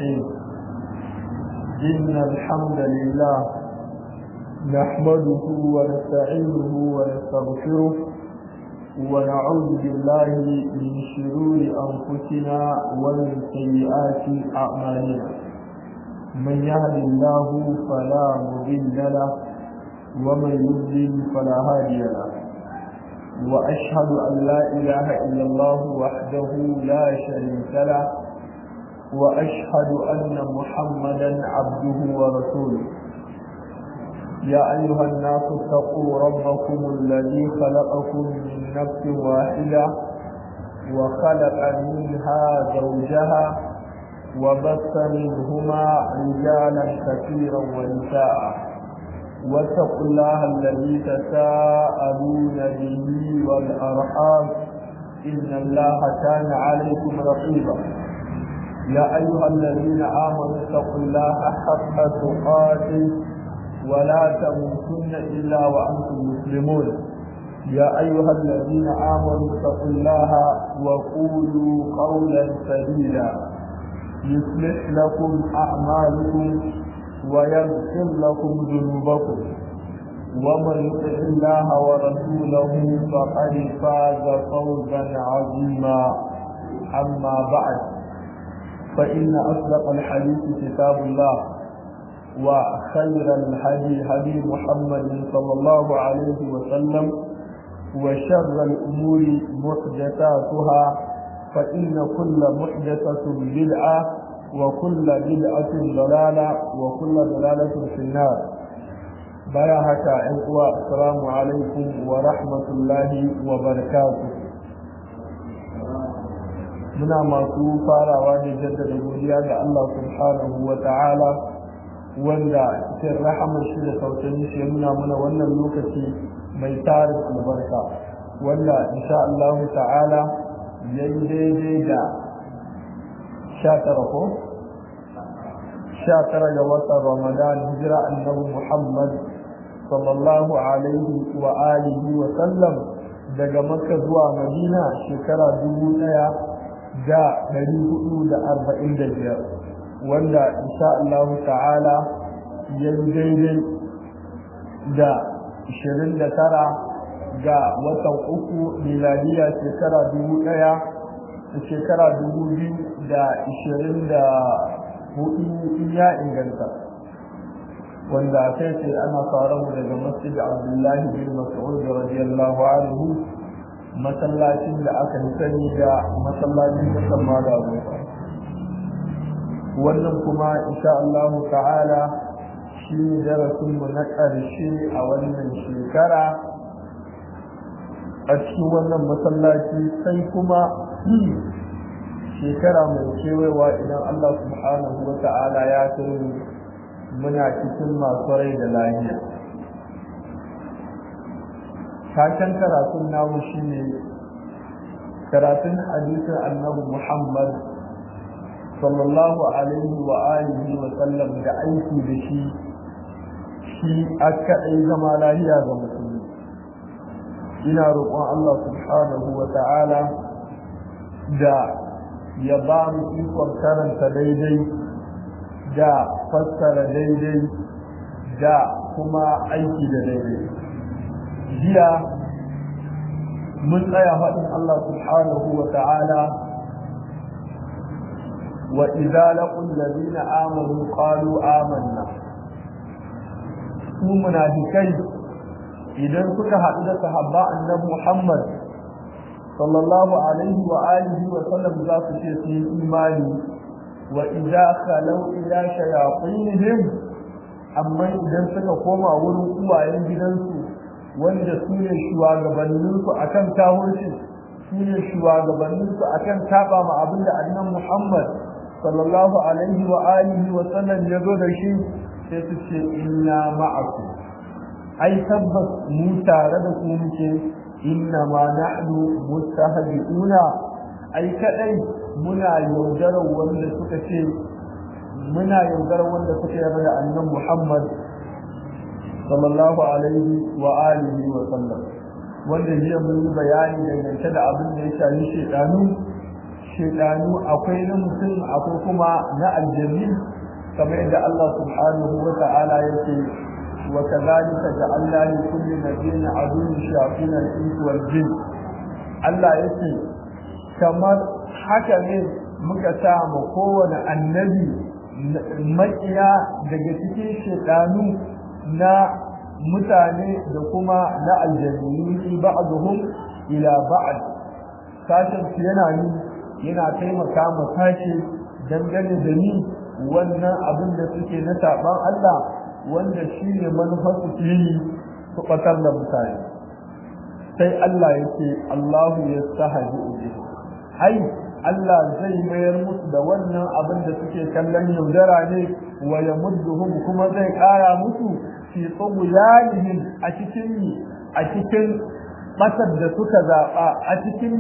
الرحيم إن الحمد لله نحمده ونستعينه ونستغفره ونعوذ بالله من شرور أنفسنا ومن سيئات أعمالنا من يهد الله فلا مضل له ومن يضلل فلا هادي له وأشهد أن لا إله إلا الله وحده لا شريك له وأشهد أن محمدا عبده ورسوله يا أيها الناس اتقوا ربكم الذي خلقكم من نفس واحدة وخلق منها زوجها وبث منهما رجالا كثيرا ونساء واتقوا الله الذي تساءلون به والأرحام إن الله كان عليكم رقيبا يا أيها الذين آمنوا اتقوا الله حق تقاته ولا تموتن إلا وأنتم مسلمون يا أيها الذين آمنوا اتقوا الله وقولوا قولا سديدا يصلح لكم أعمالكم ويغفر لكم ذنوبكم ومن يطع الله ورسوله فقد فاز فوزا عظيما أما بعد فإن أصدق الحديث كتاب الله وخير الهدي هدي محمد صلى الله عليه وسلم وشر الأمور محدثاتها فإن كل محدثة بدعة وكل بدعة ضلالة وكل ضلالة في النار بياهك إخوة السلام عليكم ورحمة الله وبركاته muna masu farawa da jaddada godiya ga Allah subhanahu wa ta'ala wanda cikin rahamar shi da sautin shi nuna mana wannan lokaci mai tarin albarka wanda insha Allah ta'ala yayi daidai da sha tara ko sha tara ga watan Ramadan hijira annabi Muhammad sallallahu alaihi wa alihi wa sallam daga Makka zuwa Madina shekara dubu ɗaya da ɗari hudu da arba'in da biyar wanda insha Allah ta'ala ya yi daidai da ishirin da tara ga watan uku miladiya shekara dubu ɗaya da shekara dubu biyu da ishirin da hudu ya inganta wanda sai ce ana fara mu daga masjid abdullahi bin mas'ud radiyallahu anhu masallacin da aka sani da masallacin musamman da abubuwa wannan kuma insha Allah ta'ala shi ne darasinmu na ƙarshe a wannan shekara a cikin wannan masallaci sai kuma shekara mai kewayewa idan Allah subhanahu wa ta'ala ya tuni muna cikin masu rai da lahiya Taken karatun namu shine karatun hadisin annabi Muhammad sallallahu alaihi wa alihi wa sallam da aiki da shi shi aka ɗai zama lahiya ga musulmi ina roƙon Allah subhanahu wa ta'ala da ya ba mu ikon karanta daidai da fassara daidai da kuma aiki da daidai jiya mun tsaya faɗin Allah subhanahu wa ta'ala وإذا لقوا الذين آمنوا قالوا آمنا su munafikai idan suka haɗu da sahabba annabi Muhammad sallallahu alaihi wa alihi wa sallam za su ce su yi imani wa idza khalau ila shayatinihim amma idan suka koma wurin uwayen gidansu wanda su ne shugabanninsu akan tahurci su ne shugabanninsu akan saba ma abinda annabi Muhammad sallallahu alaihi wa alihi wa sallam ya zo da shi sai su ce inna ma'akum ai tabbas mu tare da ku muke inna ma nahnu mustahdiuna ai kadai muna yaudarar wanda suka ce muna yaudarar wanda suka yarda da annabi Muhammad sallallahu alaihi wa alihi wa sallam wanda jiya mun yi bayani dangance da abin da ya shafi shedanu shaidanu akwai na mutum akwai kuma na aljanni kamar yadda Allah subhanahu wa ta'ala yake wa kadhalika ja'alna li kulli nabiyyin aduwwan shayatin al-ins wal jin Allah yake kamar haka ne muka sa ma kowane annabi makiya daga cikin shaidanu na mutane da kuma na aljanni ba'dhum ila ba'd sashen yana ni yana taimaka ma sashi dangane da ni wannan abin da suke na saban Allah wanda shi ne manufar su fili su ɓatar da mutane sai Allah ya ce Allahu ya sahaji ubi ai Allah zai mayar musu da wannan abin da suke kallon yaudara ne wa ya mudduhum kuma zai ƙara musu fi tsoguyanihim a cikin a cikin ɓatar da suka zaɓa a cikin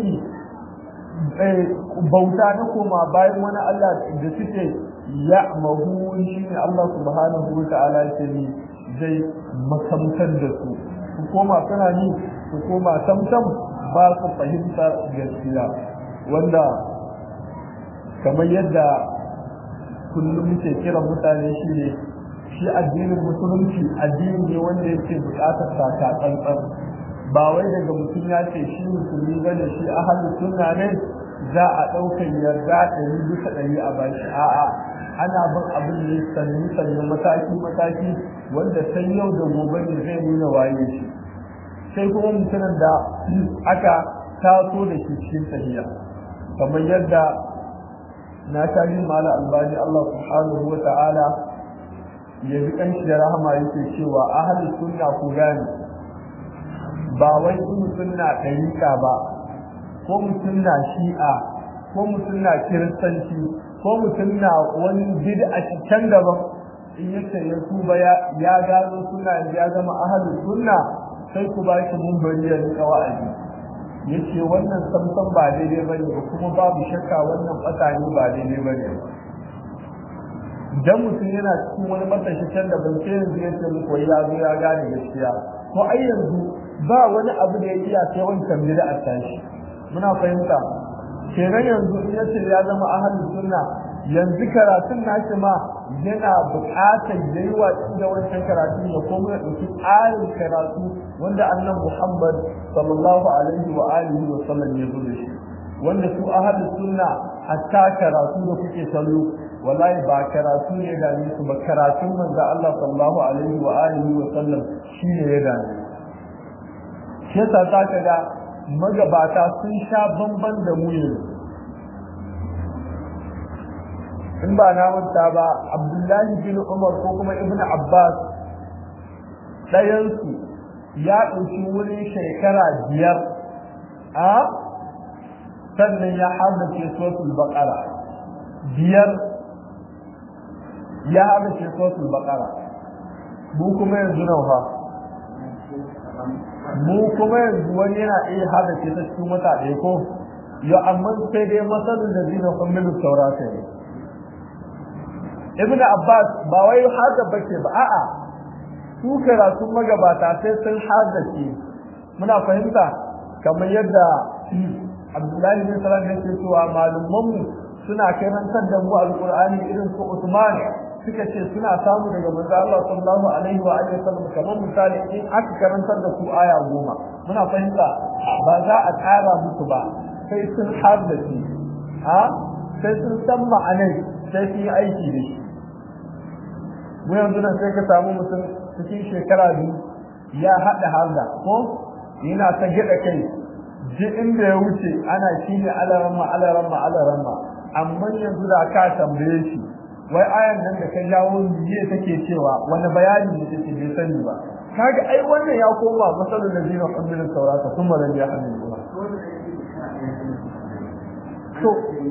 bauta na koma bayan wani Allah da suke ya mahu shi ne Allah subhanahu wa ta'ala ce ni zai makamtar da su su koma suna ni su koma samsam ba su fahimta gaskiya wanda kamar yadda kullum muke kira mutane shi ne shi addinin musulunci addini ne wanda yake bukatar saka tsantsan ba wai daga mutum ya ce shi musulmi bane shi ahalin sunna ne za a ɗaukar yarda ɗari bisa ɗari a bashi a'a ana bin abin ne sannu sannu mataki mataki wanda sai yau da gobe ne zai nuna waye shi sai kuma mutumin da aka taso da shi cikin tafiya kamar yadda na tashi mala albani Allah subhanahu wa ta'ala ya bi kanshi da rahama yake cewa ahalin sunna ku gane ba wai mutum na ɗarika ba ko mutum na shi'a ko mutum na kiristanci ko mutum na wani bid'a can daban in yace ya tuba ya gano suna ya zama ahalin sunna sai ku ba shi mun bari ya rika wa'azi yace wannan samsan ba daidai bane ba kuma babu shakka wannan tsakani ba daidai bane dan mutum yana cikin wani matashi can da ban sai yanzu yace muku ya zo ya gane gaskiya ko ai yanzu ba wani abu da ya iya sai wancan bid'a tashi muna fahimta kenan yanzu in yace ya zama ahlus sunna yanzu karatun nashi ma yana buƙatar yayi watsi da wancan karatun ya koma ya ɗauki tsarin karatu wanda annan Muhammad sallallahu alaihi wa alihi wa sallam ya zo da shi wanda su ahlus sunna hatta karatu da kuke kallo wallahi ba karatu ne da su ba karatun manzo Allah sallallahu alaihi wa alihi wa sallam shine ya dame shi yasa zaka ga magabata sun sha bamban da mu yanzu in ba na manta ba abdullahi bin umar ko kuma ibn abbas ɗayansu ya ɗauki wurin shekara biyar a sannan ya haddace sosul baƙara biyar ya haddace sosul baƙara mu kuma yanzu nan fa mu kuma yanzu wani yana iya haddace ta cikin wata ɗaya ko ya amma sai dai masalin da zina kwammilu saurata ne ibn abbas ba wai haka bace ba a'a su karatun magabata sai sun haddace muna fahimta kamar yadda abdullahi bin salam yake cewa malumman mu suna karantar da mu alqur'ani irin su usman suka ce suna samu daga manzo Allah sallallahu alaihi wa alihi wasallam kamar misali in aka karantar da su aya goma muna fahimta ba za a tsara musu ba sai sun haddace ha sai sun san ma'anai sai sun yi aiki da shi mu yanzu nan sai ka samu mutum cikin shekara biyu ya haɗa harda ko yana ta gida kai ji inda ya wuce ana shi ne alaramma alaramma alaramma amma yanzu da ka tambaye shi wai ayan nan da ka jawo jiya take cewa wani bayani ne take bai sani ba kaga ai wannan ya koma masalul ladina hamilun tawrata thumma lam yahmiluha to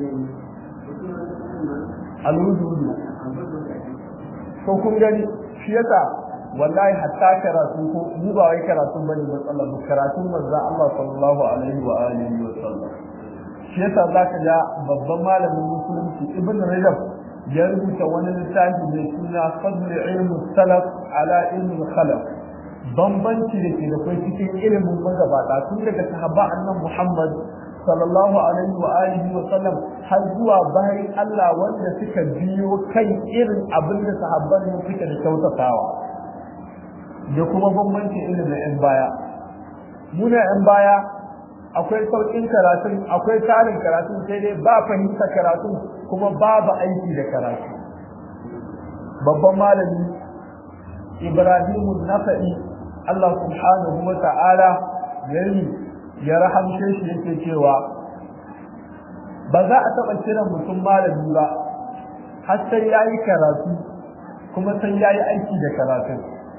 alwudu to kun gani shi yasa wallahi hatta karatu ko mu ba wai karatu bane matsalar mu karatun manzo Allah sallallahu alaihi wa alihi wa sallam shi yasa zaka ga babban malamin musulunci ibn rajab ya rubuta wani littafi mai suna fadl ilmu salaf ala ilmi khalaf bambanci da ke da kai cikin ilimin magabata tun daga sahaba annan Muhammad sallallahu alaihi wa alihi wa sallam har zuwa bayan Allah wanda suka biyo kai irin abin da sahabban nan suka da kyautatawa da kuma bambanci irin da yan baya muna yan baya akwai sauƙin karatun akwai tarin karatun sai dai ba fahimta karatun kuma babu aiki da karatu babban malami Ibrahim Nafa'i Allah subhanahu wa ta'ala yayi ya rahamshe shi yake cewa ba za a taɓa kiran mutum malami ba har sai ya yi karatu kuma sai ya yi aiki da karatun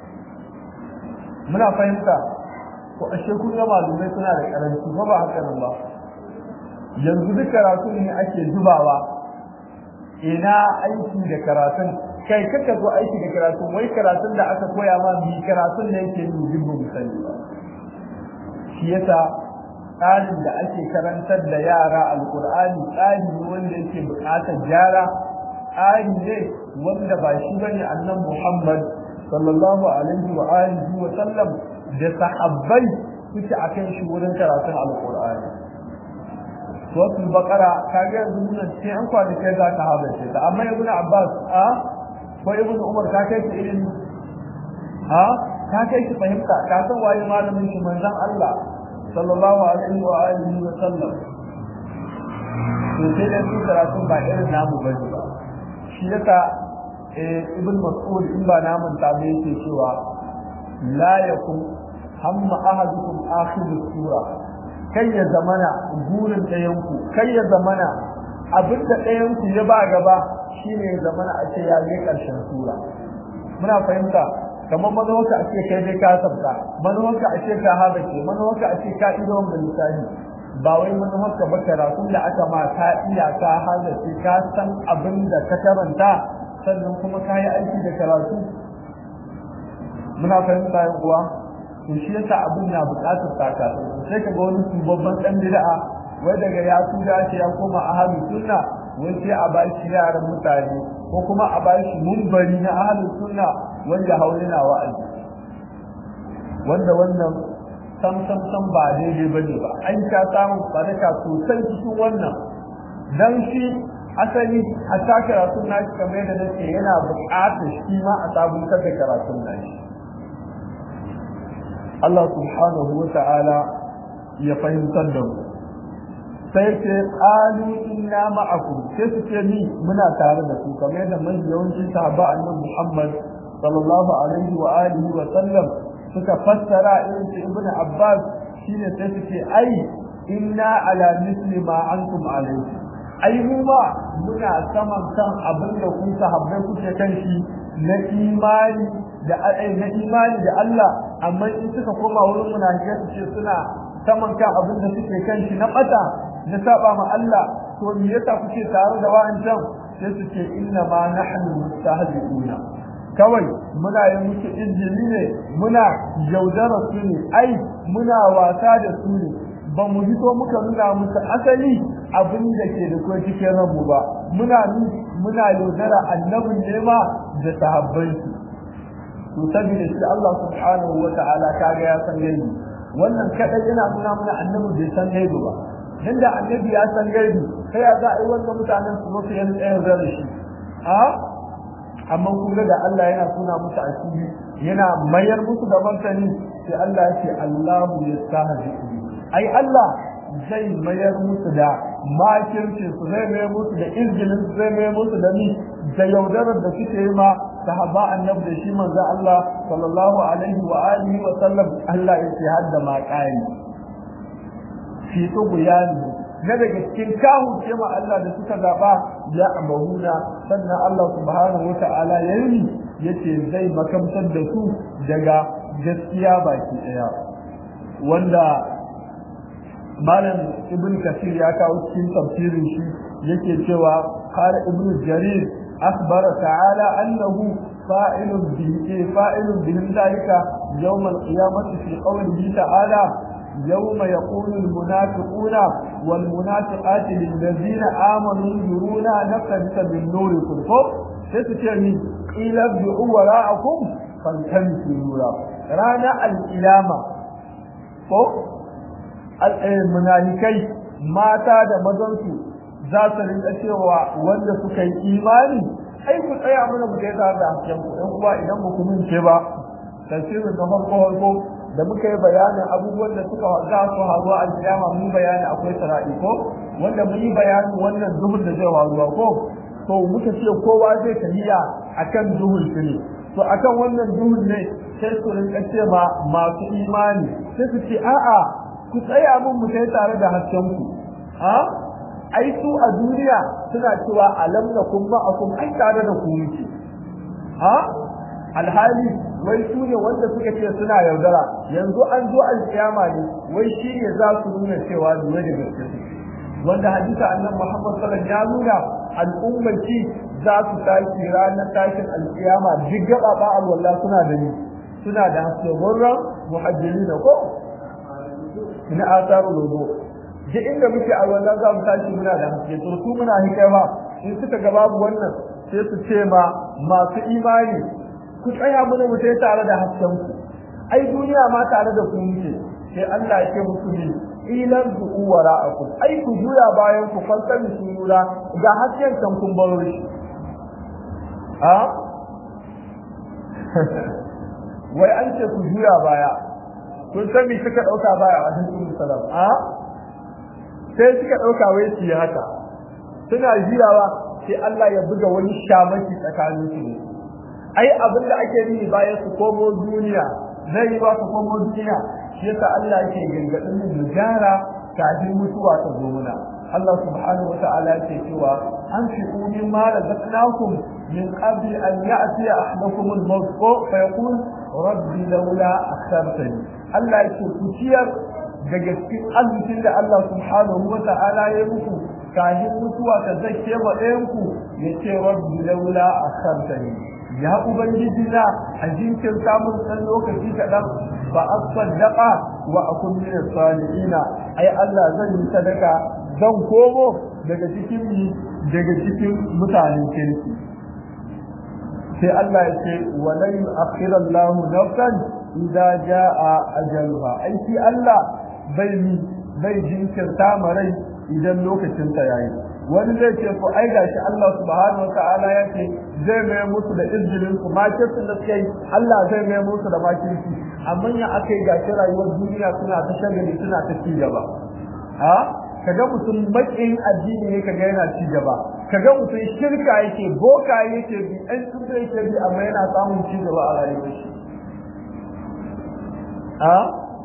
muna fahimta ko ashe kun ga malumai suna da karanci ba ba haka nan ba yanzu duk karatu ne ake zubawa ina aiki da karatun kai kaka zo aiki da karatun wai karatun da aka koya ma bi karatun ne yake yi jibbu misali ba shi yasa tsarin da ake karantar da yara alkur'ani tsari ne wanda yake buƙatar gyara tsari ne wanda ba shi bane annan muhammad sallallahu alaihi wa alihi wa sallam da sahabbai suke akan shi wurin karatun alkur'ani suratul baqara kaga yanzu mun ce an kwana kai za ka haɗa ce ta amma ibnu abbas a ko ibnu umar ka kai shi ilimi a ka kai shi fahimta ka san waye malamin shi manzon Allah sallallahu alaihi wa alihi wa sallam to sai da su karatu ba irin namu ba ba shi yasa ibn mas'ud in ba namun ta bai yake cewa la yakum hamma ahadukum akhir sura kai ya zamana gurin ɗayan ku kai ya zamana abin da ɗayan ku ya ba gaba shine ya zamana a ce ya je ƙarshen sura muna fahimta kamar manuwarka a ce kai dai ka sabta manuwarka a ce ka haɗa ke manuwarka a ce ka ido wanda lissafi ba wai manuwarka ba karatun da aka ma ka iya ka haɗa ce ka san abin da ka karanta sannan kuma ka yi aiki da karatu muna fahimta yan uwa to shi yasa abin na buƙatar takatu sai ka ga wani babban ɗan bid'a wai daga ya tuda ce ya koma ahlus sunna wai sai a bashi yaran mutane ko kuma a bashi munbari na ahlus sunna wanda haulina wa'azi wanda wannan sam sam sam ba daidai bane ba an ka samu baraka sosai cikin wannan dan shi asali a ta karatun nashi kamar yadda nake yana buƙatar shi ma a sabuntar da karatun nashi Allah subhanahu wa ta'ala ya fahimtar da mu sai ce qalu inna ma'akum sai su ce ni muna tare da ku kamar yadda mai yawanci sahaba annabi Muhammad sallallahu alaihi wa alihi wa sallam suka fassara irin su ibnu Abbas shine sai su ce ai inna ala misli ma antum alaihi ai mu ma muna saman kan abin da kun sahabbai kuke kan shi na imani da na imani da Allah amma in suka koma wurin munafikai su ce suna saman kan abin da suke kan shi na bata na saba ma Allah to me yasa kuke tare da wa'ancan sai su ce inna ma nahnu mustahzi'una kawai muna yi musu injili ne muna yaudara su ne ai muna wasa da su ne ba mu hito muka nuna musu asali abin da ke da kuma cikin ranmu ba muna muna yaudara annabin nema da sahabbai to saboda shi Allah subhanahu wa ta'ala kaga ya san gaibi wannan kadai yana nuna mana annabi bai san gaibi ba dan da annabi ya san gaibi sai ya za a yi wannan mutanen su musu yan tsayin da shi a amma kun ga da Allah yana suna musu asiri yana mayar musu da martani sai Allah ya ce Allahu yastahzi ai Allah zai mayar musu da makircin su zai mayar musu da izgilin su zai mayar musu da ni da yaudarar da suke yi ma sahaba annabi da shi manzo Allah sallallahu alaihi wa alihi wa sallam Allah ya ce hadda ma qali fi tughyani na daga cikin kahu ce ma Allah da suka zaba ya amahuna sannan Allah subhanahu wa ta'ala yayi yace zai makamtar da su daga gaskiya baki daya wanda malam ibn kasir ya kawo cikin tafsirin shi yake cewa qala ibn jarir akhbara ta'ala annahu fa'ilun bihi fa'ilun bihi dhalika yawm al-qiyamati fi qawlihi ta'ala يوم يقول المنافقون والمنافقات للذين آمنوا انظرونا نقتبس من نوركم فوق ستتعني قيل ابدعوا وراءكم فالتمسوا نورا رانا القيامة فوق المنافقين mata da mazansu za su rinka cewa wanda suka yi imani ai ku tsaya mana mu kai tare da hasken ku ɗan uwa idan ba ku mince ba tafsirin na farko farko da muka yi bayanin abubuwan da suka za su haru a kiyama mun bayani akwai sara'i ko wanda mun yi bayanin wannan zuhur da zai waruwa ko to muka ce kowa zai tafiya akan zuhur ne to akan wannan duhun ne sai su rinka ce ma masu imani sai su ce a'a ku tsaya mun mu kai tare da hasken ku a ai su a duniya suna cewa alam nakum ma'akum ai tare da ku muke a alhali wai su ne wanda suka ce suna yaudara yanzu an zo alkiyama ne wai shi ne za su nuna cewa lura da gaske wanda hadisa annabi Muhammad sallallahu alaihi wasallam ya nuna al'ummaci za su tashi ranar tashin alkiyama duk gaba ba alwala suna da ni suna da haske gurran muhajjiri da ko ina asaru lodo duk inda muke alwala za mu tashi muna da haske to su muna hike ba in suka ga babu wannan sai su ce ma masu imani ku tsaya mana mu sai tare da hasken ku ai duniya ma tare da ku muke sai Allah ya ce musu ne ilan su wara'akum ai ku juya bayan ku falsami su lura ga hasken kan kun baro shi a wai an ce ku juya baya kun san me suka dauka baya a cikin salam a sai suka dauka wai su yi haka suna juyawa sai Allah ya buga wani shamaki tsakanin su ai abin da ake yi bayan su komo duniya zai yi ba su komo duniya shi yasa Allah yake gangadin mu gyara kafin mutuwa ta zo muna Allah subhanahu wa ta'ala yake cewa an fi min ma razaqnakum min qabli an ya'ti ahadakum al-maut fa yaqul rabbi laula akhartani Allah yake ku ciyar daga cikin arzikin da Allah subhanahu wa ta'ala ya muku kafin mutuwa ta zake ma ɗayan ku yace rabbi laula akhartani ya ubangiji na a jinkin samun ɗan lokaci kaɗan ba a sadaka wa akun min salihina ai Allah zan yi sadaka zan komo daga cikin mi daga cikin mutanen kirki sai Allah ya ce walan yu'akhkhira Allahu nafsan idza jaa ajaluha ai shi Allah bai mi bai jinkirta marai idan lokacin ta yayi wani zai ce ko ai gashi Allah subhanahu wataala ya ce zai mai musu da izinin su makircin da suke yi Allah zai mai musu da makirci amma ya akai gashi rayuwar duniya suna ta shagali suna ta ci gaba ha kaga mutum makin addini ne kaga yana ci gaba kaga mutum shirka yake boka yake bi ɗan tuba yake bi amma yana samun ci gaba a rayuwar shi ha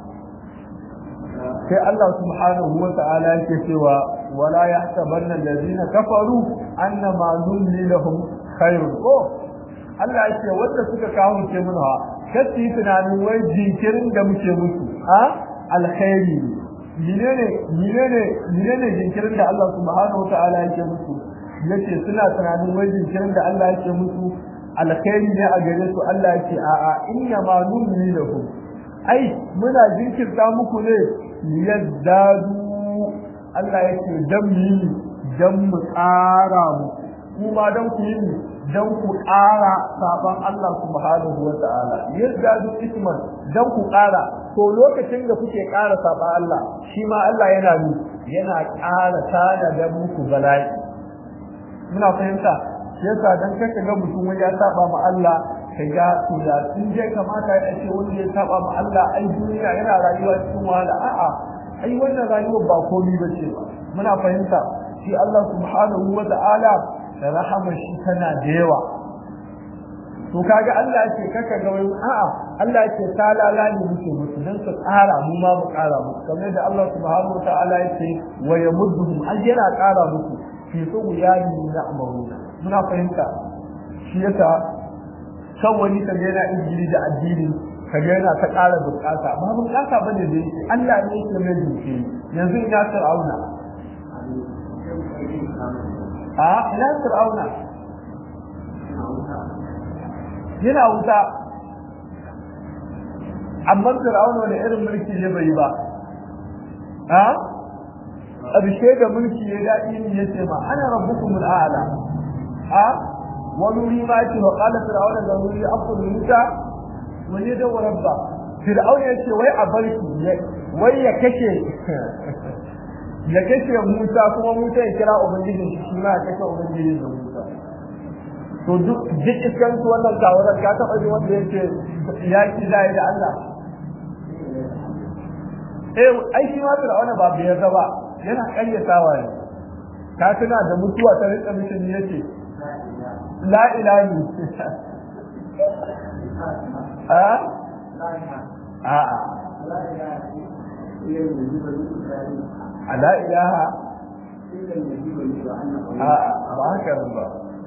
sai Allah subhanahu wa ta'ala yake cewa wala yahtabanna allazina kafaru annama nulli lahum khairun ko Allah yake wanda suka kawo ce mun ha kace tunanin wai jinkirin da muke musu ha alkhairi menene menene menene jinkirin da Allah subhanahu wa ta'ala yake musu yace suna tunanin wai jinkirin da Allah yake musu alkhairi ne a gare su Allah yake a'a inna ma nulli lahum ai muna jinkirta muku ne yazdadu Allah yake dan mu dan mu tsara mu kuma dan ku yi dan ku ƙara saban Allah subhanahu wa ta'ala yazdadu isman dan ku ƙara to lokacin da kuke ƙara saban Allah shi ma Allah yana ni yana ƙara tada da muku bala'i muna fahimta yasa dan kaka ga mutum wani ya saba ma Allah kaga to da sun je kamata ya ce wani ya saba ma Allah ai duniya yana rayuwa cikin wahala a'a ai wannan rayuwar ba komai bace ba muna fahimta shi Allah subhanahu wa ta'ala da rahama shi tana da yawa to kaga Allah yake kaka ga wani a'a Allah yake talala ne muke musu dan su ƙara mu ma mu ƙara musu kamar da Allah subhanahu wa ta'ala yake wa yamudduhum ai yana ƙara musu fi tsugyani na'maruna muna fahimta shi yasa kan wani kaga yana injili da addini kaga yana ta ƙara bukata ba bukata bane da yake Allah ne yake mai duke yanzu ina fir'auna a ina fir'auna yana wuta amma fir'auna wani irin mulki ne bai ba a ƙarshe da mulki ya daɗi ne ya ce ma ana rabbukumul a'la a ونري ما يأتي وقال فرعون ذروني أفضل موسى وليد وربا فرعون يأتي وي أبرك وي يكشي ya kashe Musa kuma Musa ya kira ubangijin shi shi ma ya kashe ubangijin da Musa to duk duk iskan su wannan kawarar ka taba ji wanda yake yaki da da Allah eh ai shi ma Fir'auna ba bai yarda ba yana karyatawa ne ka tuna da mutuwa ta rika mutum yace la ilaha a a a la ilaha a ba haka ba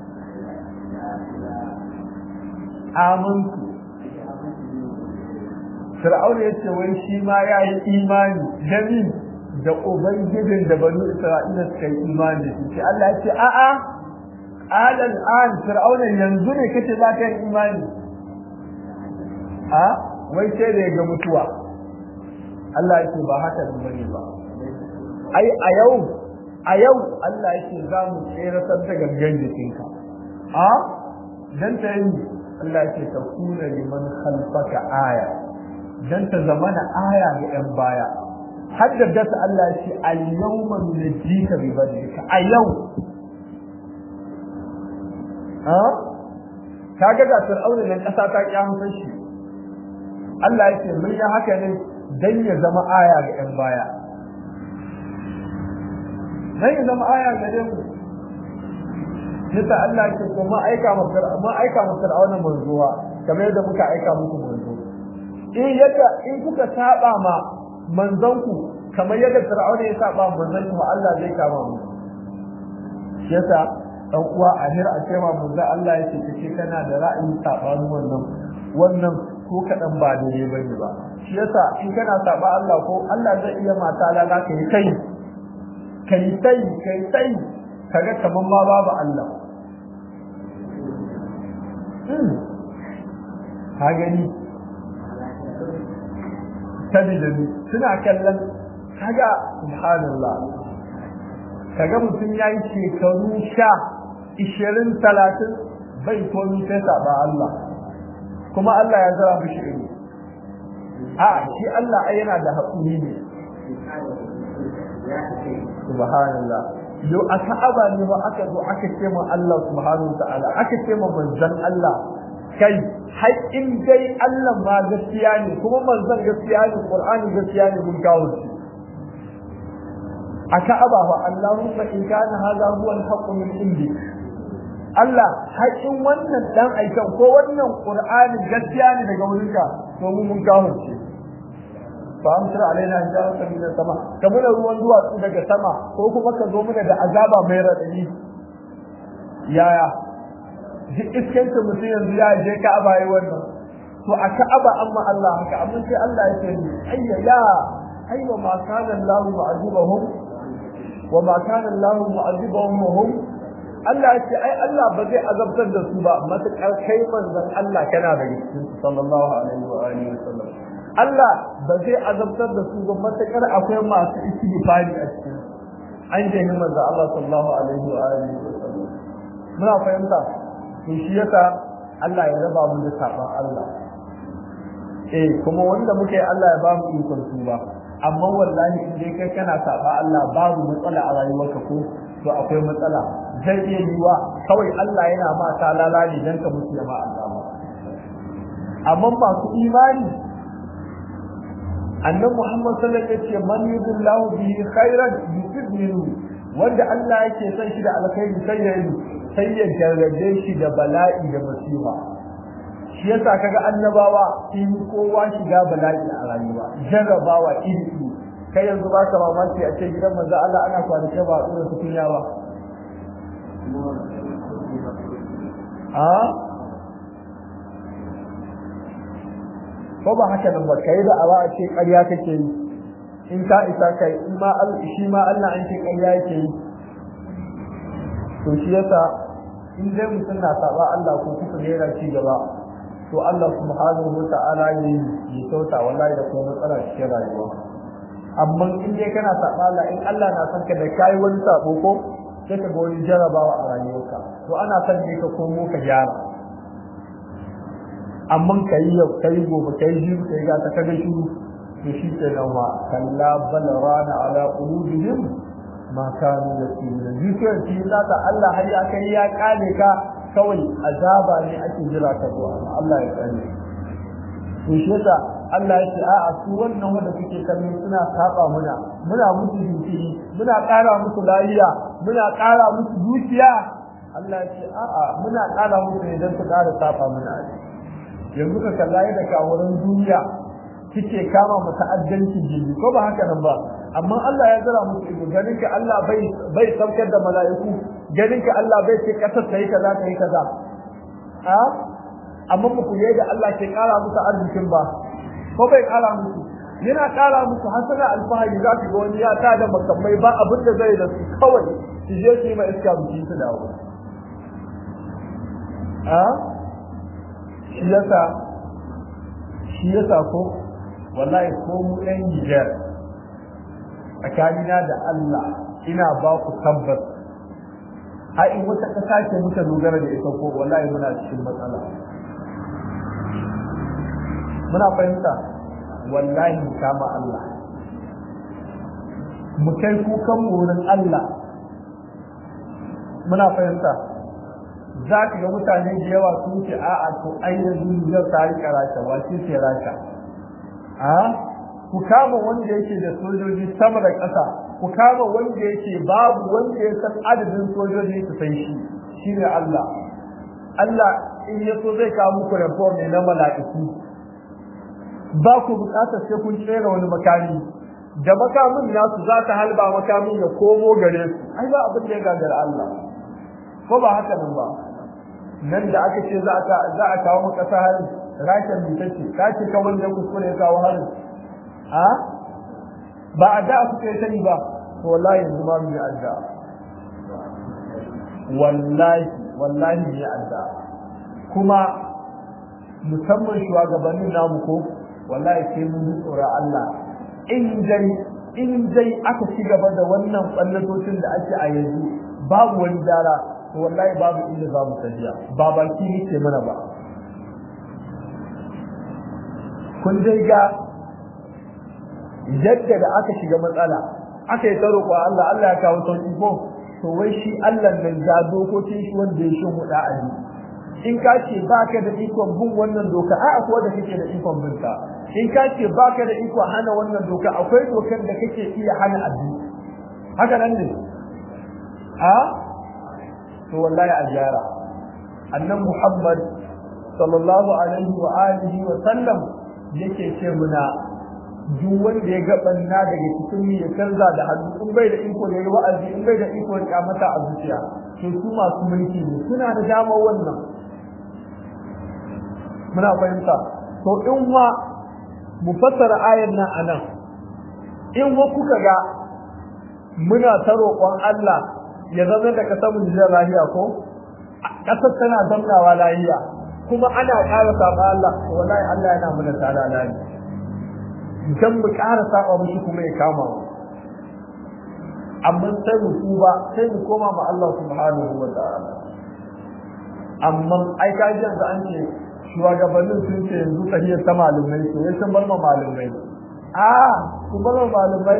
amantu Fir'aun ya ce wai shi ma ya yi imani jami da ubangijin da banu Isra'ila suka yi imani da shi Allah ya ce a'a qala al'an Fir'aun yanzu ne kace za ka yi imani a wai sai da ya ga mutuwa Allah ya ce ba haka ne bane ba ai a yau a yau Allah ya ce za mu tsere da gangan jikinka a dan ta yi Allah ce ta kuna liman khalfaka aya dan ta zamana aya ga yan baya haddada Allah ce al-yawma nunjika bi badrika a yau ha kaga ga fir'auna nan kasa ta kiyamata shi Allah ya ce mun yi haka ne dan ya zama aya ga yan baya dan ya zama aya ga mu yasa Allah ke ko ma aika masa ma aika masa fir'auna manzuwa kamar yadda muka aika muku manzo in yadda in kuka saba ma manzanku kamar yadda fir'auna ya saba manzon ku Allah zai kama mu yasa dan uwa ahir a cewa manzo Allah yake kace kana da ra'ayin sabanin wannan wannan ko kadan ba daidai bane ba shi yasa in kana saba Allah ko Allah zai iya mata lala kai kai kai sai kai sai kaga kaman ma babu Allah ka gani sabida ne suna kallon kaga subhanallah kaga mutum yayi shekaru sha ishirin talatin bai komi sai saba Allah kuma Allah ya zara mishi ido a shi Allah ai yana da haƙuri ne subhanallah yo a ka'aba ne ba aka zo aka ce ma Allah subhanahu wa ta'ala aka ce ma manzon Allah kai har in dai Allah ma gaskiya ne kuma manzon gaskiya ne Qur'ani gaskiya ne mun kawo shi a ka'aba fa Allahumma in kana hadha huwa al-haqq min indi Allah har in wannan dan aikan ko wannan Qur'ani gaskiya ne daga wurinka to mun mun kawo shi fa amsira alaina hijaratan min sama kamar ruwan duwatsu daga sama ko kuma ka zo mana da azaba mai radadi yaya duk iskanta mutum yanzu ya je Ka'aba yi wannan to a Ka'aba amma Allah haka amma sai Allah ya ce ayya ya aywa ma kana Allah mu'azibahum wa ma kana Allah mu'azibahum hum Allah ya ce ai Allah ba zai azabtar da su ba matakar kai manzon Allah kana da cikin sallallahu alaihi wa alihi wa sallam Allah ba zai azabtar da su ba matakar akwai masu istighfari a cikin an je ni manzo Allah sallallahu alaihi wa alihi wa sallam muna fahimta to shi yasa Allah ya raba mu da saban Allah eh kuma wanda muke Allah ya ba mu ikon tuba amma wallahi in dai kai kana saba Allah babu matsala a rayuwarka ko to akwai matsala zai iya yiwa kawai Allah yana ma ta lalali dan ka mutu ya ma Allah amma masu imani annan Muhammad sallallahu alaihi wasallam man yudillahu bihi khairan yusib minhu wanda Allah yake son shi da alkhairi sai ya yi sai ya jarrabe shi da bala'i da masifa shi yasa kaga annabawa in kowa shiga bala'i a rayuwa jarrabawa iri iri kai yanzu ba ka mamaki a ce gidan manzo Allah ana kwanake ba a tsura tukunya ba a ko ba haka nan ba kai da awa a ce ƙarya kake yi in ka isa kai in ma shi ma Allah an ce ƙarya yake yi to shi yasa in dai mutum na saba Allah ko kuka ne yana ci gaba to Allah subhanahu wa ta'ala ya yi sauta wallahi da kuma matsala cikin rayuwa amma in dai kana saba Allah in Allah na son ka da kai wani sabo ko sai ka ga wani jarabawa a rayuwarka to ana son ne ka komo ka gyara amma ka yi yau ka yi gobe ka yi jiru ka yi gata ka ga shiru to shi ke nan wa kalla bal rana ala qulubihim ma kanu yaksubuna dukiyar shi zaka Allah har ya kai ya kale ka kawai azaba ne ake jira ka zuwa Allah ya kare to shi yasa Allah ya ce a'a su wannan wanda kuke kallo suna saba muna muna musu jinkiri muna ƙara musu lafiya muna ƙara musu dukiya Allah ya ce a'a muna ƙara musu ne don su ƙara saba muna yanzu ka kalla yadda kawurin duniya kike kama mu ta'addanci jini ko ba haka nan ba amma Allah ya zara musu ido ganin ka Allah bai bai saukar da mala'iku ganin ka Allah bai ce kasar ta yi kaza ta yi kaza a amma ku yi da Allah ke kara musu arzikin ba ko bai kara musu yana kara musu hasana alfahari za ku ga wani ya ta da makamai ba abin da zai da su kawai su je su yi ma iska biki su dawo a shi yasa shi yasa ko wallahi ko mu ɗan Nijar tsakanina da Allah ina ba ku tabbas a in wata ƙasa ce muka dogara da ita ko wallahi muna cikin matsala muna fahimta wallahi mu kama Allah mu kai kukan wurin Allah muna fahimta za ka ga mutane da yawa sun ce a'a to ai yanzu zai ta rika rasha wace ce rasha a ku kama wanda yake da sojoji sama da ƙasa ku kama wanda yake babu wanda ya san adadin sojoji su san shi shine Allah Allah in ya so zai kawo muku report ne na mala'iku ba ku bukatar sai kun tsere wani makami da makamin nasu za ta halba makamin ya komo gare su ai ba abin da ya gagara Allah ko ba haka nan ba nan da aka ce za a za a kawo maka sa hari rashin mutace ka ce ka wanda kuskure ya kawo hari a ba a da kuka yi sani ba to wallahi yanzu ba mu yi adda wallahi wallahi mu yi adda kuma musamman shugabannin namu ko wallahi sai mun ji tsoron Allah in dai in dai aka ci gaba da wannan ballatocin da ake a yanzu babu wani dara to wallahi babu inda za mu tafiya ba baki ne ke mana ba kun dai ga yadda da aka shiga matsala aka yi tsaro ko Allah Allah ya kawo sauki ko to wai shi Allah nan ga dokokin shi wanda ya shi huda a in ka ce baka da ikon bin wannan doka a akwai da kake da ikon bin ta in ka ce baka da ikon hana wannan doka akwai dokar da kake iya hana addini haka nan ne a to wallahi a gyara annan Muhammad sallallahu alaihi wa alihi wa sallam yake ce muna duk wanda ya ga banna daga cikin ya canza da hannu in bai da iko da wa'azi in bai da iko ya mata a zuciya to su masu mulki ne suna da damar wannan muna fahimta to in wa mu fassara ayan nan anan in wa kuka ga muna ta roƙon Allah ya zama da kasar mu da lahiya ko kasar tana zamnawa lahiya kuma ana ƙara saba Allah wallahi Allah yana muna tsada lahiya dan mu ƙara saba mushi kuma ya kama mu amma sai mu tuba sai mu koma ma Allah subhanahu wa ta'ala amma ai ka ji yanzu an ce shugabannin sun ce yanzu tahiyar ta malumai to ya san bar ma malumai a ku bar ma malumai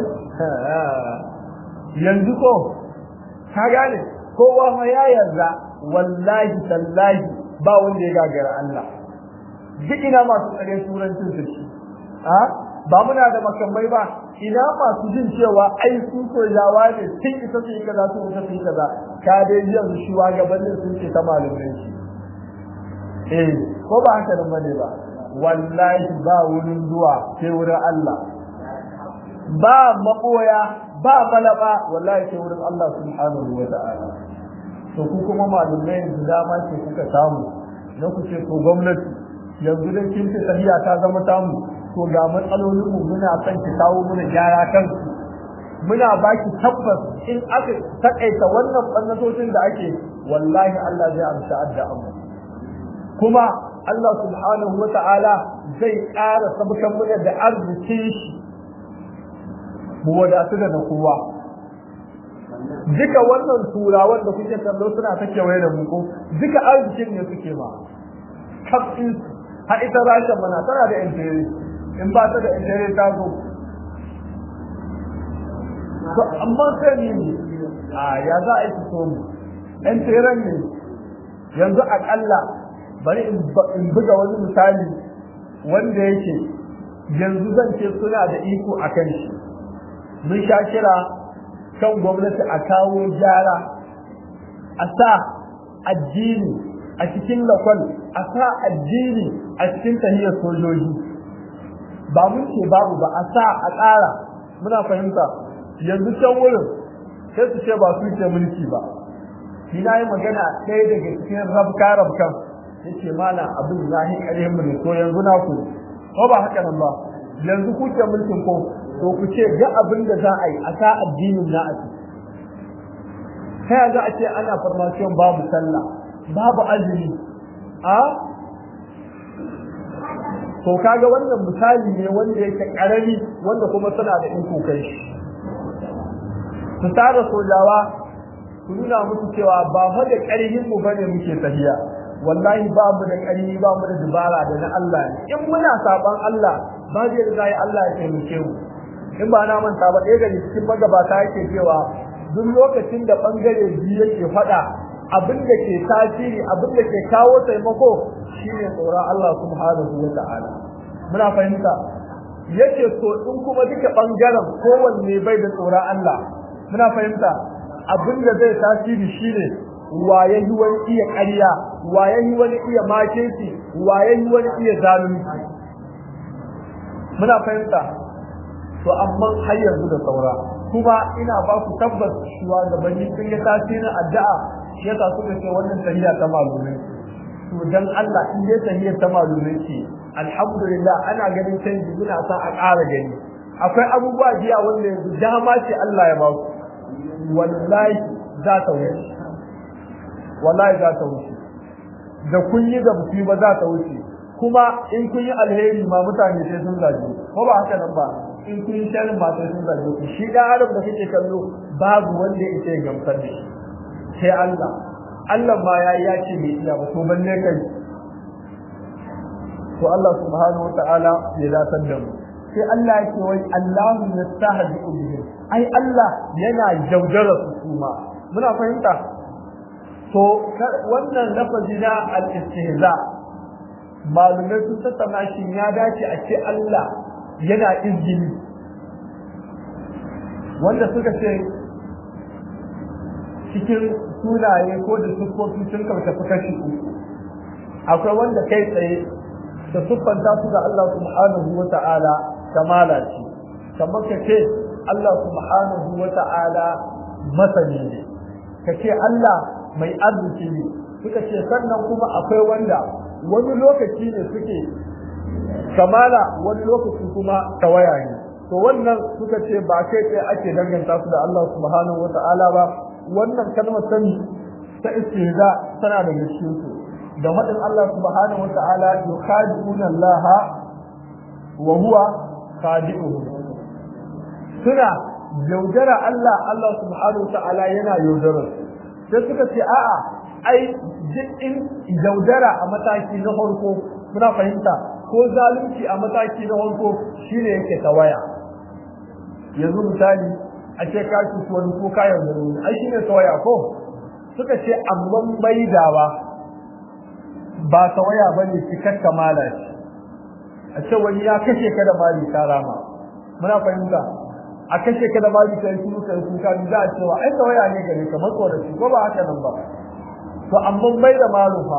yanzu ko ka gane kowa ma ya yarda wallahi tallahi ba wanda ya gagara Allah duk ina masu tsare turancin su shi a ba muna da makamai ba ina masu jin cewa ai su sojawa ne sun isa su yi kaza su isa su yi kaza ka dai yanzu shugabannin sun ce ta malumai shi eh ko ba haka nan bane ba wallahi ba wurin zuwa sai wurin Allah ba makoya ba malaba wallahi sai wurin Allah subhanahu wa ta'ala to ku kuma malumai yanzu dama ce kuka samu na ku ce to gwamnati yanzu dan kin ce sahiya ta zama tamu to ga matsalolin mu muna son ki kawo muna gyara kan muna baki tabbas in aka takaita wannan bannatocin da ake wallahi Allah zai amsa addu'a mu kuma Allah subhanahu wa ta'ala zai ƙara sabukan muna da arzikin shi mu wadatu da na kowa duka wannan turawan da kuke kallo suna ta kewaye da mu ko duka arzikin ne suke ma kafin har ita rashin mana tana da intere in ba ta da intere ta zo to amma sai ne a ya za a yi su so mu ɗan tseren ne yanzu aƙalla bari in buga wani misali wanda yake yanzu zan ce suna da iko a kan shi mun sha kira kan gwamnati a kawo gyara a sa addini a cikin lakwal a sa addini a cikin tahiyar sojoji ba mun ce babu ba a sa a ƙara muna fahimta yanzu can wurin sai su ce ba su ce mulki ba shi na yi magana ɗaya daga cikin rabka rabkan yace mana abin zahi ƙarhin mu ne to yanzu na ku ko ba haka nan ba yanzu ku ce mulkin ko to ku ce ga abin da za a yi a sa addinin na a ciki ta za a ce ana farmasiyon babu sallah babu azumi a to kaga wannan misali ne wanda yake karami wanda kuma suna da iko kai su tara sojawa su nuna musu cewa ba fa da ƙarfin mu bane muke tafiya wallahi ba mu da ƙarfi ba mu da dubara da na Allah ne in muna saban Allah ba zai da zai Allah ya taimake mu in ba na manta ba ɗaya daga cikin magabata yake cewa duk lokacin da bangare biyu yake faɗa abin da ke tasiri abin da ke kawo taimako shine tsoron Allah subhanahu wa ta'ala muna fahimta yake so in kuma duka bangaren kowanne bai da tsoron Allah muna fahimta abin da zai tasiri shine waye yi wani iya ƙarya waye yi wani iya makinci waye yi wani iya zalunci muna fahimta to amma har yanzu da saura kuma ina ba ku tabbas cewa da bani sun yi tasirin addu'a shi yasa suka ce wannan tahiyya ta malumai to dan Allah in dai tahiyya ta malumai ce alhamdulillah ana ganin canji muna sa a ƙara gani akwai abubuwa jiya wanda yanzu dama ce Allah ya ba ku wallahi za ta wuce wallahi za ta wuce da kun yi da mutum ba za ta wuce kuma in kun yi alheri ma mutane sai sun zaje ko ba haka nan ba in kun yi sharin ba sai sun zaje ku shi da arab da kake kallo babu wanda ya ce gamsar da shi sai Allah Allah ma ya ya ce mai iya ba to balle kai to Allah subhanahu wataala ya datar da mu sai Allah yake wai Allahu yastahzi bihim ai Allah yana jaujara su kuma muna fahimta to wannan lafazi na al-istihza malumai sun tattauna shi ya dace a ce Allah yana izgili wanda suka ce cikin sunaye ko da siffofi sun karkafi kashi uku akwai wanda kai tsaye da siffanta su da Allah subhanahu wa ta'ala kamala ce kamar ka ce Allah subhanahu wa ta'ala masani ne ka ce Allah mai arziki ne suka ce sannan kuma akwai wanda wani lokaci ne suke kamala wani lokaci kuma tawaya ne to wannan suka ce ba kai tsaye ake danganta su da Allah subhanahu wa ta'ala ba wannan kalmar sani ta istihza tana da cikin su da faɗin Allah subhanahu wa ta'ala yukhadi'una Allah wa huwa khadi'uhum suna yaudara Allah Allah subhanahu wa ta'ala yana yaudarar sai suka ce a'a ai in yaudara a mataki na farko muna fahimta ko zalunci a mataki na farko shine yake tawaya yanzu misali a ce ka ci wani ko ka yaudara wani ai shine tawaya ko suka ce amma maidawa ba tawaya bane cikar kamala ce a ce wani ya kashe ka da mali ka rama muna fahimta a kashe ka da mali kai kuma kai kuka za a cewa ai tawaya ne gare ka matsoraci ko ba haka nan ba to amma mai da malufa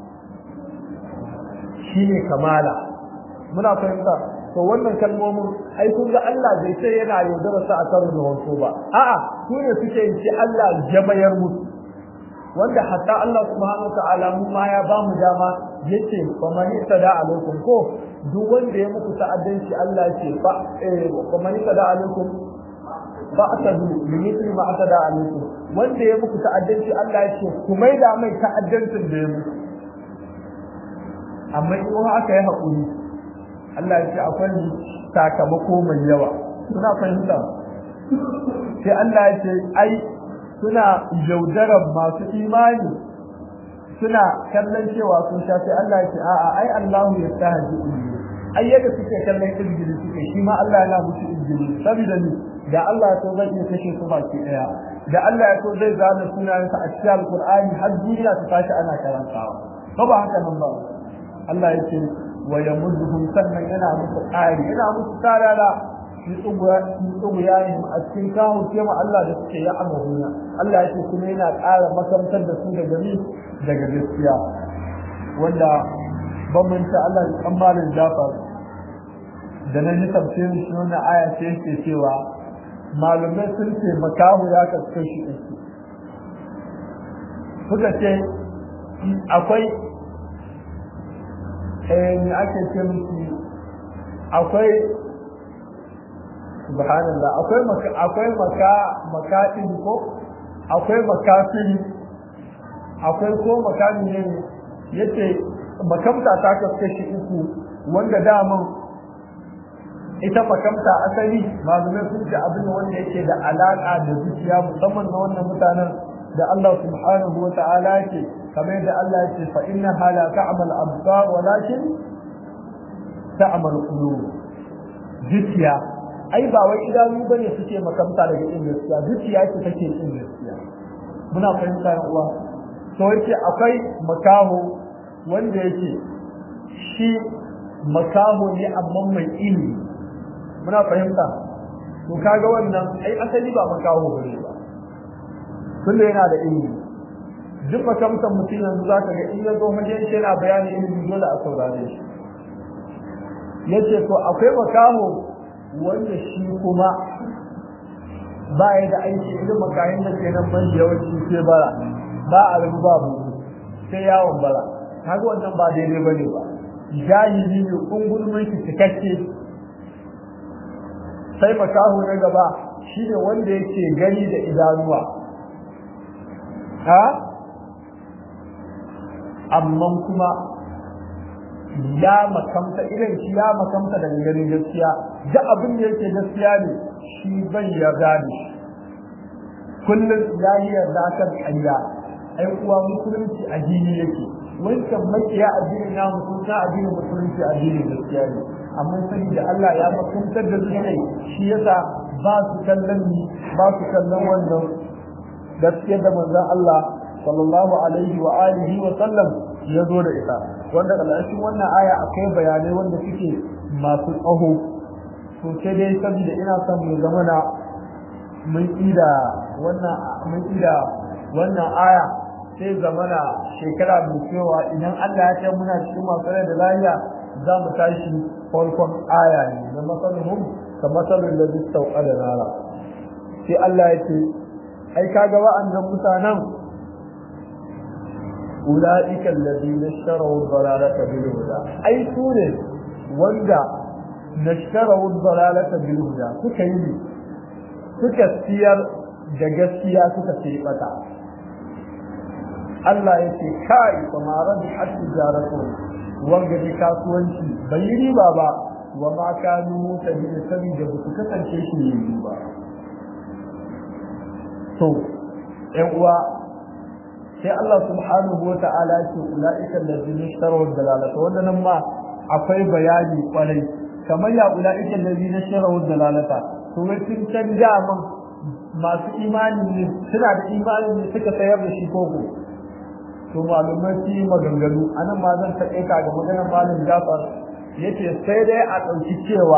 shine kamala muna fahimta to wannan kalmomin ai kun ga Allah bai sai yana yaudara sa a kan wato ba a'a su ne suke yin ce Allah jamayar musu wanda hatta Allah subhanahu ta'ala mu ma ya ba mu dama yace fa man tada alaikum ko duk wanda ya muku ta'addanci Allah ce fa eh fa man tada alaikum ba atadu mithli ma atada alaikum wanda ya muku ta'addanci Allah ya ce ku mai da mai ta'addancin da ya muku amma in haka ya haƙuri Allah ya ce akwai sakamako mai yawa suna fahimta sai Allah ya ce ai suna yaudarar masu imani suna kallon cewa sun sha sai Allah ya ce a'a ai Allahu ya stahaji ai yadda suke kallon izgili suke shi ma Allah yana musu izgili saboda ni da Allah ya so zai iya kashe su baki daya da Allah ya so zai zana sunayensa a cikin alqur'ani har duniya ta tashi ana karantawa ba ba haka nan ba Allah ya ce wa yamudduhum sannan yana musu ƙari yana musu tarara fi tsuguyanihim a cikin kawo ce ma Allah da suke ya amahuna Allah ya ce kuma yana ƙara makamtar da su daga ni daga gaskiya wanda bambanta Allah ya tsammanin jafar da na ji tafsirin shi wannan aya ce yake cewa malumai sun ce makahu ya kasu shi uku suka ce akwai eh ake ce miki akwai subhanallah akwai maka akwai maka makadin ko akwai makafiri akwai ko makami ne yace makamta ta kaskashi uku wanda daman ita makamta asali malumai sun ce abin wanda yake da alaka da zuciya musamman na wannan mutanen da Allah subhanahu wa ta'ala yake kamar da Allah yake fa inna hala ta'mal absar walakin ta'mal qulub zuciya ai ba wai idanu bane suke makamta daga in gaskiya zuciya ce take in gaskiya muna fahimta yan uwa to yace akwai makaho wanda yake shi makaho ne amma mai ilimi muna fahimta to kaga wannan ai asali ba makaho bane ba tunda yana da ilimi duk makamtan mutum yanzu zaka ga in ya zo wajen shi yana bayani ilimi dole a saurare shi yace to akwai makaho wanda shi kuma ba ya da aiki irin makayin da ke nan ban yawanci sai bara ba a rabu babu sai yawon bara kaga wannan ba daidai ba ne ba jahili ne kungulmin shi cikakke sai makaho na gaba shine wanda yake gani da idanuwa ha amma kuma ya makamta idan shi ya makamta daga ganin gaskiya da abin da yake gaskiya ne shi bai yarda ne kullum ya yi yarda kan ƙarya ai kuwa musulunci addini yake wancan makiya addinin na musulunci addinin musulunci addinin gaskiya ne amma sani da Allah ya makamtar da su ne shi yasa ba su kallon ni ba su kallon wannan gaskiyar da manzon Allah sallallahu alaihi wa alihi wa sallam ya zo da ita wanda ƙarshen wannan aya akwai bayanai wanda suke masu tsaho to sai dai saboda ina son mu zama na mun ida wannan mun ida wannan aya sai zamana shekara mai cewa idan Allah ya kai muna cikin masu rai da lafiya za mu tashi farkon aya ne na masaluhum ka masalin da zai sauka da nara sai Allah ya ce ai kaga wa'annan mutanen أولئك الذين اشتروا الضلالة بالهدى أي سورة وندا نشتروا الضلالة بالهدى سكيني سكسير جغسيا سكسيبتا Allah ya ce kai kuma rabi hatta jaratu wanga ji kasuwanci bai yi riba ba wa ma kanu tabi sabi da su kasance shi ne ba to ƴan uwa sai Allah subhanahu wa ta'ala ce ulaika allazina ishtaraw dalalata wannan ma akwai bayani kwarai kamar ya ulaika allazina ishtaraw dalalata to wai sun canja man masu imani ne suna da imani ne suka sayar da shi koko to malumai su yi maganganu anan ma zan taɓe ka ga maganar malam Jafar yace sai dai a ɗauki cewa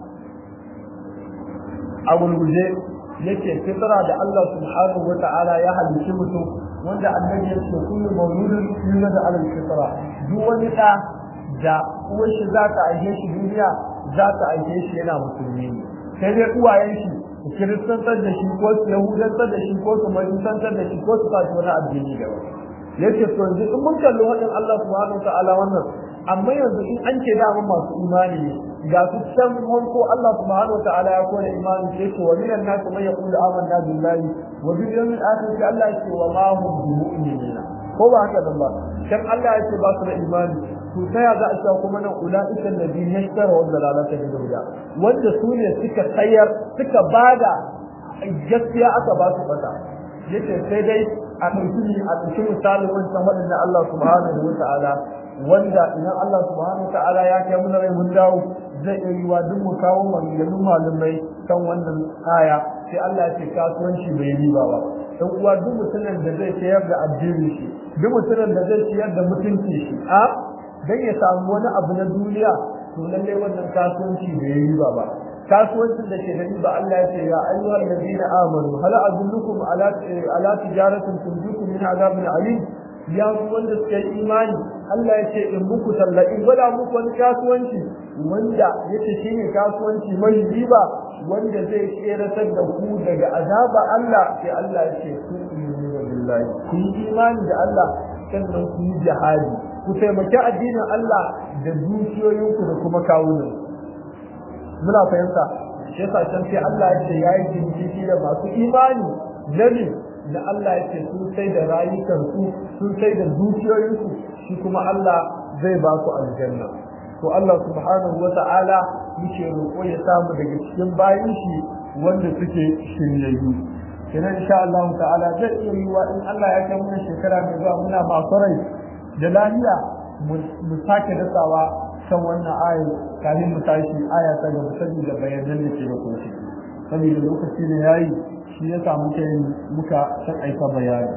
a gulguje yake fitra da Allah subhanahu wa ta'ala ya halicci mutum wanda annabi ya ce kullu mawludin yulad ala al-fitra duk wani da da uwar shi za ta aike shi duniya za ta aike shi yana musulmi ne sai dai uwayen shi su kiristantar da shi ko su yahudantar da shi ko su majusantar da shi ko su fashi wani addini da wani yace to yanzu in mun kalli wadan Allah subhanahu wa ta'ala wannan amma yanzu in an ce dama masu imani ne ga su can ko Allah subhanahu wa ta'ala ya kore imani sai ce wa minan nas man yaqulu amanna billahi wa bil yawmil akhir sai Allah ya ce wa ma hum bimu'minina ko ba haka da ba kan Allah ya ce ba su da imani to ta ya za a cewa kuma nan ulaika alladhina yashtara wa dalalata bil huda wanda su ne suka sayar suka bada gaskiya aka ba su fata yace sai dai a ɗauki a ɗauki misalin wancan waɗanda Allah subhanahu wa ta'ala wanda idan Allah subhanahu ta'ala ya kai mun rai mun dawo zai iya yiwa duk mu kawo maganganun malamai kan wannan aya sai Allah ya ce kasuwanci bai riba ba dan uwa duk mutumin da zai sayar da addini shi duk mutumin da zai sayar da mutunci shi a dan ya samu wani abu na duniya to lalle wannan kasuwanci bai riba ba kasuwancin da ke da riba Allah ya ce ya ayyuhal ladina amanu hal adullukum ala ala tijaratin tunjikum min azabin alim ya wanda suka yi imani Allah ya ce in muku talla in gwada muku wani kasuwanci wanda yace shine kasuwanci mai riba wanda zai tseratar da ku daga azaba Allah sai Allah ya ce ku imanu billahi ku yi imani da Allah sannan ku yi jihadi ku taimaki addinin Allah da dukiyoyinku da kuma kawunan muna fahimta shi yasa can sai Allah ya ce yayi jinjiki da masu imani nabi da Allah ya ce sun sai da rayukansu sun sai da dukiyoyinsu shi kuma Allah zai ba su aljanna to Allah subhanahu wa ta'ala yake roƙo ya samu daga cikin bayin shi wanda suke shiryayyu kenan insha Allah ta'ala zai iya yiwa in Allah ya kai mana shekara mai zuwa muna masu rai da lafiya mu sake dasawa kan wannan ayar kafin mu tashi aya ta gaba saboda bayanan da ke da kuma saboda lokaci ne yayi shi ya samu kai muka san aika bayani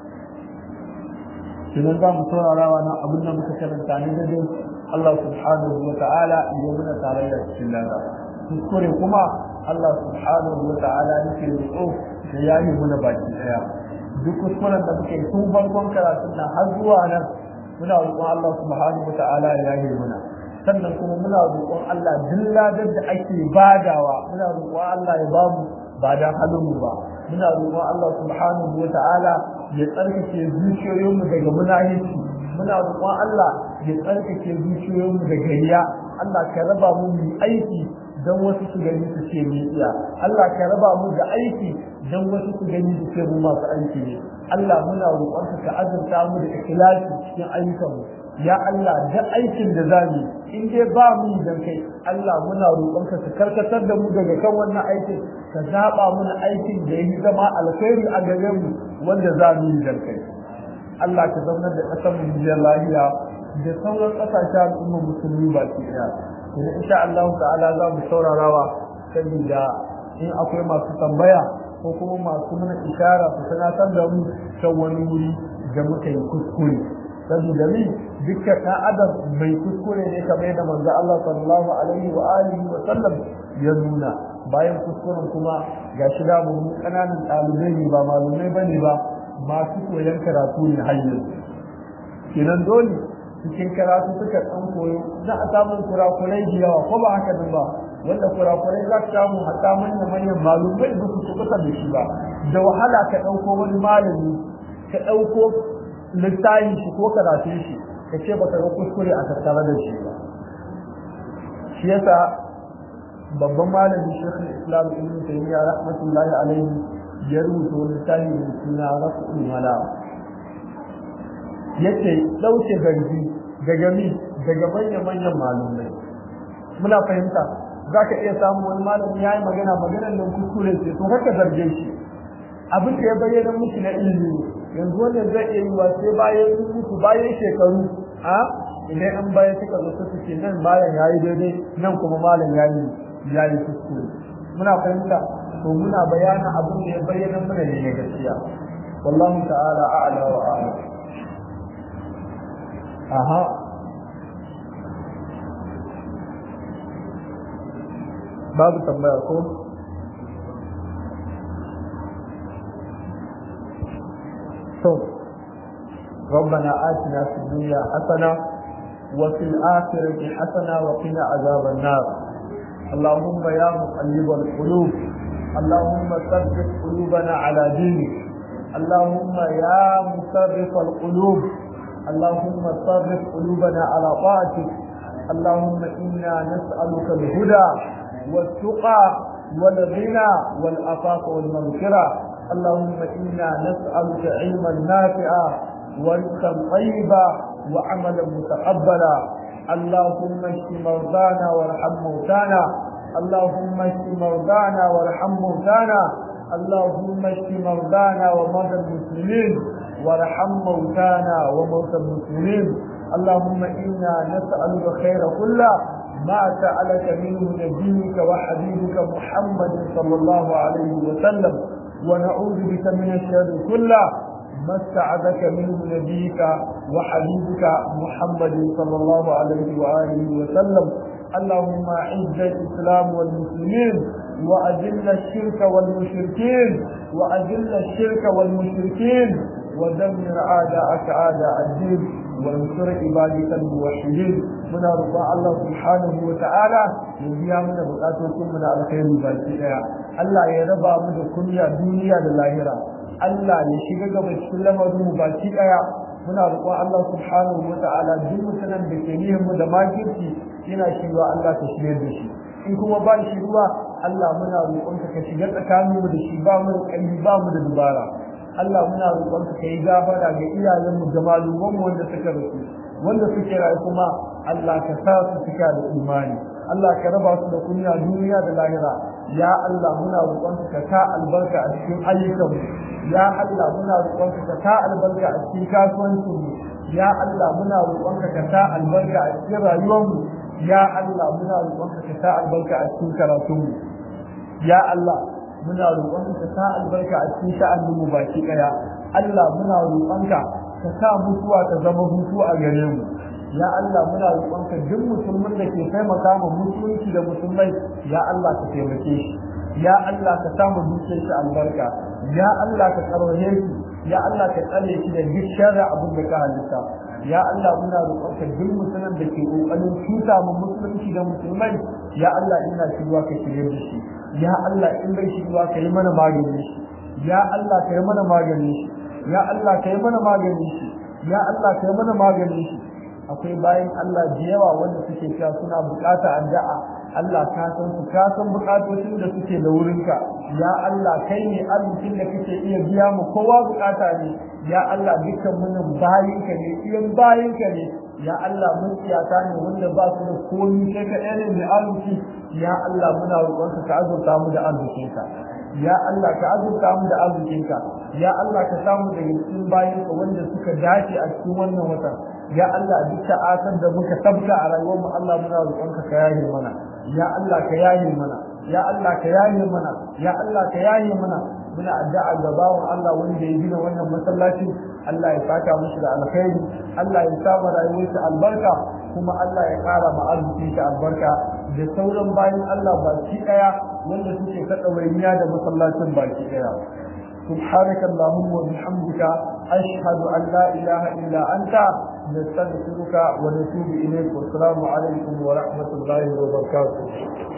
idan za mu saurara wa nan abin da muka karanta ne da dai Allah subhanahu wa ta'ala ya muna tare da cikin lada kuskure kuma Allah subhanahu wa ta'ala yake roƙo da yayi muna baki daya duk kuskuren da muke tun farkon karatun nan har zuwa nan muna roƙon Allah subhanahu wa ta'ala ya yayi muna sannan kuma muna roƙon Allah duk ladar da ake badawa muna roƙon Allah ya bamu ba dan halin mu ba muna roƙon Allah subhanahu wa ta'ala ya tsarkake zuciyoyinmu daga munafici muna roƙon Allah ya tsarkake zuciyoyinmu daga riya Allah ka raba mu mu aiki dan wasu su gani su ce mu iya Allah ka raba mu da aiki dan wasu su gani su ce mu masu aiki ne Allah muna roƙon ka azurta mu da ikhlasi cikin ayyukanmu ya Allah da aikin da za mu in dai ba mu dan kai Allah muna roƙon ka karkatar da mu daga kan wannan aikin ka zaba mana aikin da yake zama alkhairi a gare mu wanda za mu yi dan kai Allah ka zama da ƙasar mu da lafiya da sauran ƙasashen al'umma musulmi ba ki daya kuma insha Allah ta'ala za mu saurarawa saboda in akwai masu tambaya ko kuma masu mana ishara su sanatar da mu kan wani wuri da muka yi kuskure saboda ni dukkan ɗan adam mai kuskure ne kamar yadda manzo Allah sallallahu alaihi wa alihi wa sallam ya nuna bayan kuskuren kuma ga shi da mu kananan ɗalibai ne ba malumai bane ba masu koyon karatu ne har yanzu kenan dole cikin karatu suka ɗan koyo za a samun kurakurai da yawa ko ba haka nan ba wanda kurakurai za ka samu hatta manyan manyan malumai ba su kusa da shi ba da wahala ka ɗauko wani malami ka ɗauko littafin shi ko karatun shi ka ce baka ga kuskure a tattare da shi ba shi yasa babban malami shekul islam ibn taymiya rahmatullahi alaihi ya rubuta wani littafi mai suna rasul mala yace dauke garbi daga mi daga manyan manyan malumai muna fahimta za ka iya samun wani malami ya yi magana maganar nan kuskure ce to haka zarge shi abin da ya bayyana miki na ilimi yanzu wannan zai iya yiwa sai bayan sun mutu bayan shekaru a idan an bayan suka zo su suke nan malam ya yi daidai nan kuma malam ya yi ya yi kuskure muna fahimta to muna bayanin abin da ya bayyana mana ne gaskiya wallahu ta'ala a'la wa a'lam aha babu tambaya ko to ربنا آتنا في الدنيا حسنة وفي الآخرة حسنة وقنا عذاب النار اللهم يا مقلب القلوب اللهم ثبت قلوبنا على دينك اللهم يا مصرف القلوب اللهم صرف قلوبنا على طاعتك اللهم إنا نسألك الهدى والتقى والغنى والعفاف والمغفرة اللهم إنا نسألك علما نافعا ورزقا طيبا وعملا متقبلا اللهم اشف مرضانا وارحم موتانا اللهم اشف مرضانا وارحم موتانا اللهم اشف مرضانا ومرضى المسلمين وارحم موتانا وموتى المسلمين اللهم إنا نسألك خير كله ما سألك منه نبيك وحبيبك محمد صلى الله عليه وسلم ونعوذ بك من الشر كله ما استعاذك منه نبيك وحبيبك محمد صلى الله عليه وآله وسلم اللهم أعز الإسلام والمسلمين وأذل الشرك والمشركين وأذل الشرك والمشركين ودمر أعداءك أعداء الدين وانصر عبادك الموحدين من رضا الله سبحانه وتعالى يبيا من بقاتكم من الخير باقي الله يا رب من كنيا دنيا للاهرة الله يشيغا gaba cikin lamarin mu baki daya muna roƙon Allah subhanahu wa ta'ala duk mutanen da ke nihin mu da makirci yana shiwa Allah ta shirye da shi in kuma ba shi ruwa Allah muna roƙon ka shiga tsakanin mu da shi ba mu da ƙarfi ba mu da dubara Allah muna roƙon ka yi gafara ga iyayen mu da maluman mu wanda suka rasu wanda suke rayu kuma Allah ka sa su cika da imani Allah ka raba su da kunya duniya da lahira ya Allah muna roƙon ka sa albarka a cikin ayyukan mu ya Allah muna roƙon ka sa albarka a cikin kasuwancin mu ya Allah muna roƙon ka sa albarka a cikin rayuwar mu ya Allah muna roƙon ka sa albarka a cikin karatun mu ya Allah muna roƙon ka sa albarka a cikin sha'anin mu baki daya Allah muna roƙon ka ka sa mutuwa ta zama hutu a gare mu ya Allah muna roƙon ka duk musulmin da ke taimaka ma musulunci da musulmai ya Allah ka taimake shi ya Allah ka samu dukiyar shi albarka ya Allah ka karwaye shi ya Allah ka tsare shi da duk sharri abin da ka halitta ya Allah muna roƙon ka duk musulmin da ke ƙoƙarin cuta ma musulunci da musulmai ya Allah ina shiruwa ka shirye da shi ya Allah in bai shiruwa ka yi mana magani shi ya Allah ka yi mana magani shi ya Allah ka yi mana magani shi ya Allah ka yi mana magani shi akwai bayan Allah da yawa wanda suke cewa suna bukata addu'a Allah ka san su ka san bukatocin da suke da wurinka ya Allah kai ne arzikin da kake iya biya mu kowa bukata ne ya Allah dukkan mun bayinka ne iyan bayinka ne ya Allah mun tsiyata ne wanda ba su da komai kai ka ne mai arziki ya Allah muna roƙonka ka azurta mu da arzikinka ya Allah ka azurta mu da arzikinka ya Allah ka samu daga cikin bayinka wanda suka dace a cikin wannan watan ya Allah duk ta'atar da muka tabka a rayuwar mu Allah muna roƙonka ka yaye mana ya Allah ka yaye mana ya Allah ka yaye mana ya Allah ka yaye mana muna addu'a ga bawon Allah wanda ya gina wannan masallaci Allah ya saka mushi da alkhairi Allah ya sa rayuwarsa albarka kuma Allah ya ƙara ma arziki ta albarka da sauran bayan Allah baki daya wanda suke ta ɗawainiya da masallacin baki daya سبحانك اللهم وبحمدك أشهد أن لا إله إلا أنت نستغفرك ونتوب إليك والسلام عليكم ورحمة الله وبركاته